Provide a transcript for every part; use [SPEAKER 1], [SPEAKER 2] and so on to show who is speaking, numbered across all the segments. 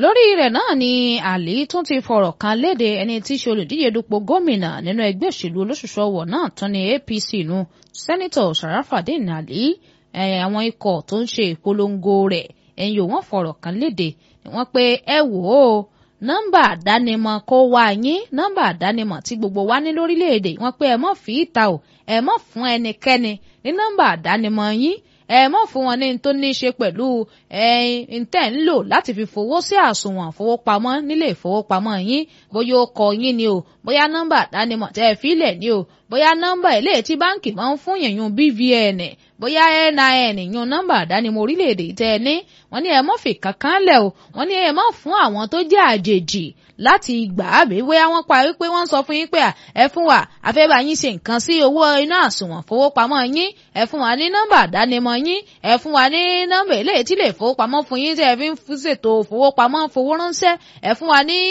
[SPEAKER 1] lórí rẹ̀ náà ni àlí tún ti fọ̀rọ̀ kan léde ẹni tí í ṣe olùdíje dupò gómìnà nínú ẹgbẹ́ òṣèlú olóṣùṣù ọwọ̀ náà tún ní APC nu sẹ́nitọ̀ Sharafadeen Ali àwọn ikọ̀ tó ń ṣe ìpolongo rẹ̀ ẹ̀yìn òun fọ̀rọ̀ kan léde wọ́n pé ẹ wò ó nọ́mbà àdánimọ̀ kó wá yín nọ́mbà àdánimọ̀ tí gbogbo wa ní lórílẹ̀‐èdè wọ́n pé ẹ mọ̀ fi ìta o ẹ mọ̀ fún ẹnikẹ́ni ní nọ́mbà àdánimọ̀ yín ẹ mọ̀ fún wọn ní tó ní í ṣe pẹ̀lú ẹ̀yin tẹ́ ń lò láti fi fowó sí àsùnwọ̀n fowópamọ́ nílé ìfowópamọ́ yín bóyá ó kọ yín ni o bóyá nọ́mbà àdánimọ̀ tẹ́ ẹ fílẹ̀ ni o bóyá nọ́mbà eléyìí tí báǹkì máa ń fún yẹn yún BVN bóyá NIN yún nọ́mbà àdánimọ̀ orílẹ̀-èdè tẹ́ ẹ ní wọ́n ní ẹ mọ̀ fi kankan lẹ̀ o wọ́n ní ẹ mọ̀ fún àwọn tó jẹ́ àjèjì láti gbà á bí bóyá wọ́n pa wípé wọ́n sọ fún yín pé ẹ fún wa àfẹ́bà yín ṣe nǹkan sí owó iná àsùnwọ̀n fowópamọ́ yín ẹ fún wa ní nọ́mbà àdánimọ̀ yín ẹ fún wa ní nọ́mbà eléyìí tí lè fowópamọ́ fún yín tí ẹ fi ń ṣètò fowópamọ́ fowó ránṣẹ́ ẹ fún wa ní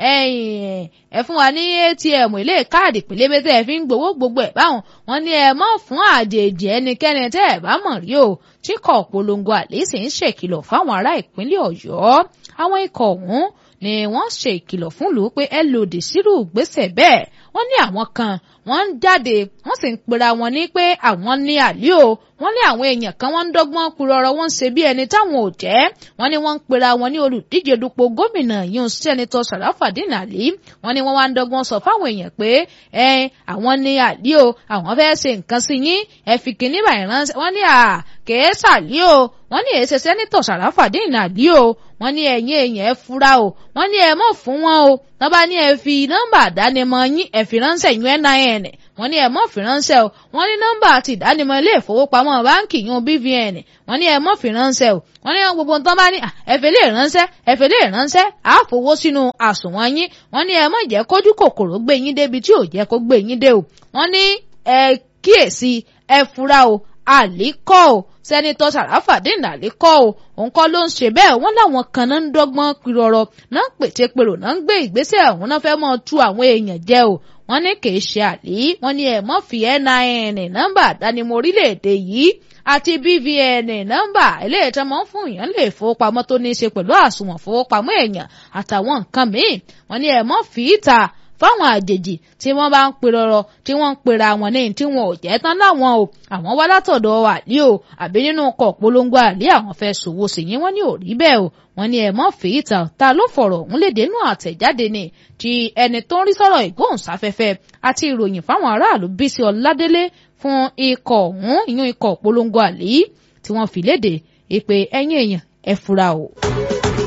[SPEAKER 1] ẹ fún wa ní ATM ilé káàdì pélébé tẹ́ ẹ fi ń gbowó gbogbo ẹ̀ báwọn wọ́n ní ẹ mọ̀ fún àjèjì ẹnikẹ́ni tẹ́ ẹ bá mọ̀ rí o tí kò polongo àlèsè ń ṣèkìlọ̀ fáwọn ará ìpínlẹ̀ Ọ̀yọ́ àwọn ikọ̀ ọ̀hún ni wọ́n ṣe ìkìlọ̀ fún lù ú pé ẹ lòdì sírù gbèsè bẹ́ẹ̀ wọ́n ní àwọn kan wọ́n ń jáde wọ́n sì ń pera wọn ní pé àwọn ní àlè o wọ́n ní àwọn èèyàn kan wọ́n ń dọ́gbọ́n purọ́rọ́ wọ́n ń ṣe bí ẹni táwọn ò jẹ́ wọ́n ní wọ́n ń pera wọn ní olùdíje dupò gómìnà yún sẹ́nitọ́ Sharafadeen Ali wọ́n ní wọ́n wá ń dọ́gbọ́n sọ fáwọn èèyàn pé ẹ àwọn ní àlè o àwọn fẹ́ ṣe nǹkan sí yín ẹ fi kíní báyìí ránṣẹ́ wọ́n ní à kèé sàlè o wọ́n ní èsè sẹ́nitọ̀ Sharafadeen Ali o wọ́n ní ẹ̀yin èèyàn ẹ fura o wọ́n ní ẹ mọ̀ fún wọn o tọ́ bá ní ẹ fi nọ́mbà àdánimọ̀ yín ẹ fi ránṣẹ́ yún NIN wọ́n ní ẹ mọ̀ fi ránṣẹ́ o wọ́n ní nọ́mbà àti ìdánimọ̀ ilé ìfowópamọ́ báǹkì yún BVN wọ́n ní ẹ mọ̀ fi ránṣẹ́ o wọ́n ní gbogbo nǹkan bá ní ẹ̀fẹ̀ lè ránṣẹ́ ẹ̀fẹ̀ lè ránṣẹ́ á fowó sínú àsùnwọ̀n yín wọ́n ní ẹ mọ̀ jẹ́ kójú kòkòrò gbé yín débi tí ò jẹ́ kó gbé yín dé o wọ́n ní ẹ kíyèsí ẹ fura o àlíkọ́ o sẹ́nitọ́ Sharafadeen Ali kọ́ o òun kọ́ ló ń ṣe bẹ́ẹ̀ wọ́n láwọn kan náà ń dọ́gbọ́n pirọ̀rọ̀ náà ń pète pèrò náà ń gbé ìgbésẹ̀ ọ̀hún náà fẹ́ mọ́ tú àwọn èèyàn jẹ o wọ́n ní kì í ṣe àlí wọ́n ní ẹ̀ mọ́ fi NIN nọ́mbà àdánimọ̀ orílẹ̀-èdè yìí àti BVN nọ́mbà eléyìí tí wọ́n fún èèyàn lè fowópamọ́ tó ní í ṣe pẹ̀lú àsùnwọ̀n fowópamọ́ èèyàn àtàwọn nǹkan míì wọ́n ní ẹ̀ mọ́ fi ìta fáwọn àjèjì tí wọ́n bá ń perọrọ tí wọ́n ń pera wọn ní tí wọn ò jẹ́ tán láwọn o àwọn wá látọ̀dọ̀ àlí o àbí nínú ọkọ̀ polongo àlí àwọn fẹ́ ṣòwò sí yín wọ́n ní ò rí bẹ́ẹ̀ o wọ́n ní ẹ mọ́ fèyí ta ta ló fọ̀rọ̀ ọ̀hún léde nú àtẹ̀jáde ni ti ẹni tó ń rí sọ̀rọ̀ ìgbóhùnsáfẹ́fẹ́ àti ìròyìn fáwọn aráàlú Bísí Ọládélé fún ikọ̀ ọ̀hún ìyún ikọ̀ polongo àlí tí wọ́n fi léde ìpè ẹ̀yìn èèyàn ẹ fura o.